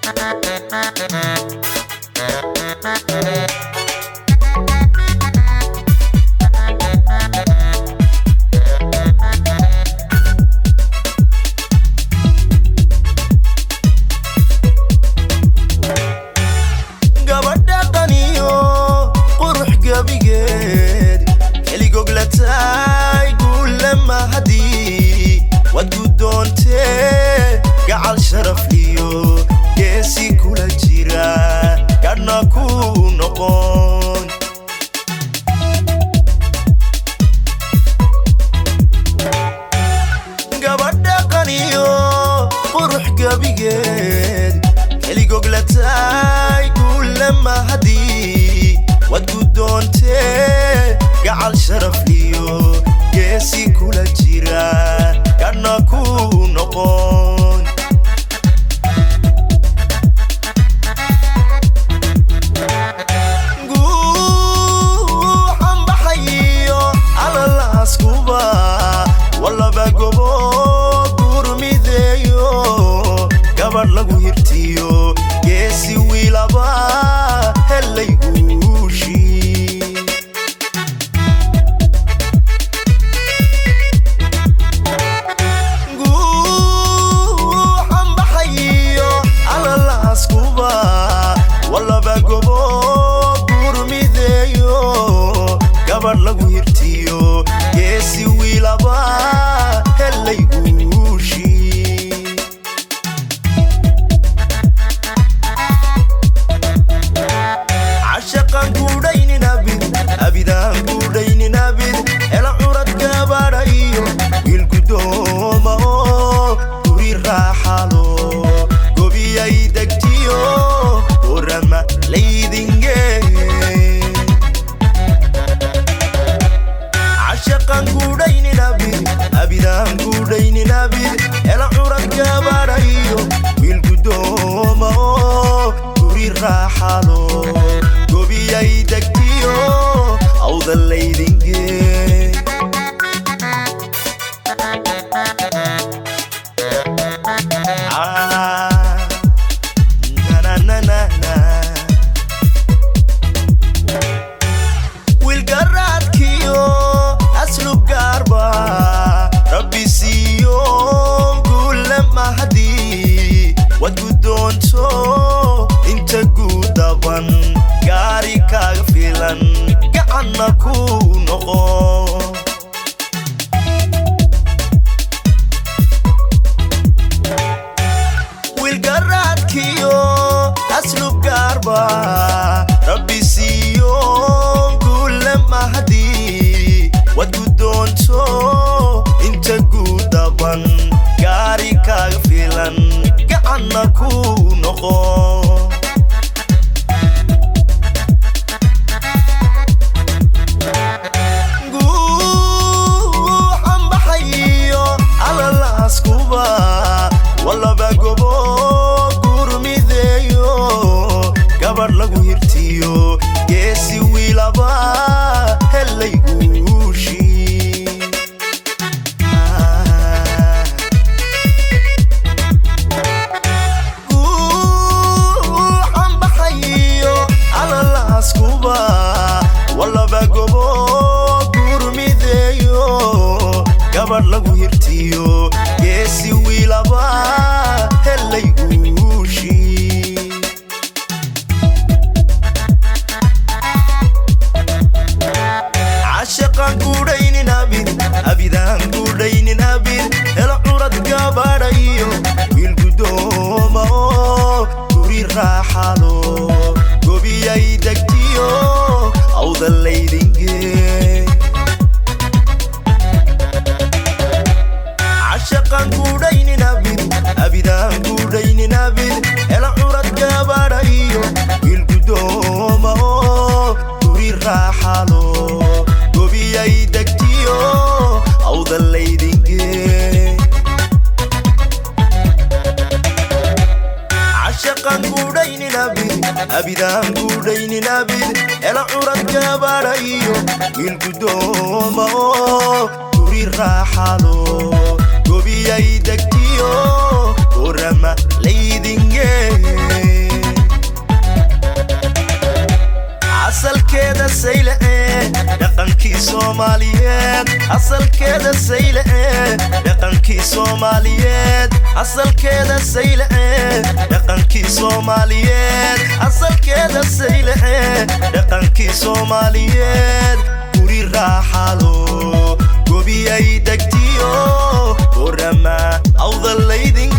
gabadha qaniyo qurux gabigeed keligoglatay guulle mahadii waad gudoontee gacal sharaf iyo geesi kula jira gadhna ku noqon gabadha qaniyo qurux gabigeed keligoglatay guulle mahadii waad gudoontee gacal sharaf iyo geesi kula jira gadhna ku noqon guuxan baxayiyo alalaaskuba walaba gobo gurmideeyo gabadh lagu hirtiyo geesi wiilaba helay guushii guuxan baxayiyo alalaaskuba walaba gobo gurmideeyo gabadh lagu hirtiyo geesi wiilaba helay guushii cashaqan guudhaynin abid abidaan guudhaynin abid ela curad gabadhayo wiil gudooma oo guri raaxalo gobiyay degtiyo orama laydinge cashaqan guudhaynin abid abidaan guudhaynin abid ela curad gabadhayo wiil gudooma oo guri raaxalo gobiyay degtiyo awda laydinge Ah, na na na na na wiilgaraadkiyo aslub gaarba rabbi siiyo guulle mahadii waad guddoonto inta guudaban gaari kaaga filan gacanna ku noqo wiilgaraadkiyo aslub gaarba rabbi siiyo guulle mahadii waad guddoonto inta guudaban gaari kaaga filan gacanna ku noqo guuxan baxayiyo alalaaskuba walaba gobo gurmideeyo gabadh lagu hirtiyo geesi wiilaba helay guushii Ah. guuxan baxayiyo alalaaskuba walaba gobo gurmideeyo gabadh lagu hirtiyo geesi wiilaba helay guushii cashaqan guudhaynin abid abidaan guudhaynin abid helo curad gabadhayo wiil gudooma oo guri raaxalo gobiyay degtiyo awda laydinge cashaqan guudhaynin abid abidaan guudhaynin abid helo curad gabadhayo wiil gudooma oo guri raaxalo gobiyay degtiyo awda laydinge cashaqan guudhaynin abid abidaan guudhaynin abid ela curad gabadhayo wiil gudooma oo guri raaxalo gobiyay degtiyo orama laydinge soomaaliyeed asalkeeda sayle dhaqankii soomaaliyeed asalkeeda sayle dhaqankii soomaaliyeed asalkeeda sayle dhaqankii soomaaliyeed guri raaxalo gobiyay degtiyo orama awda laydin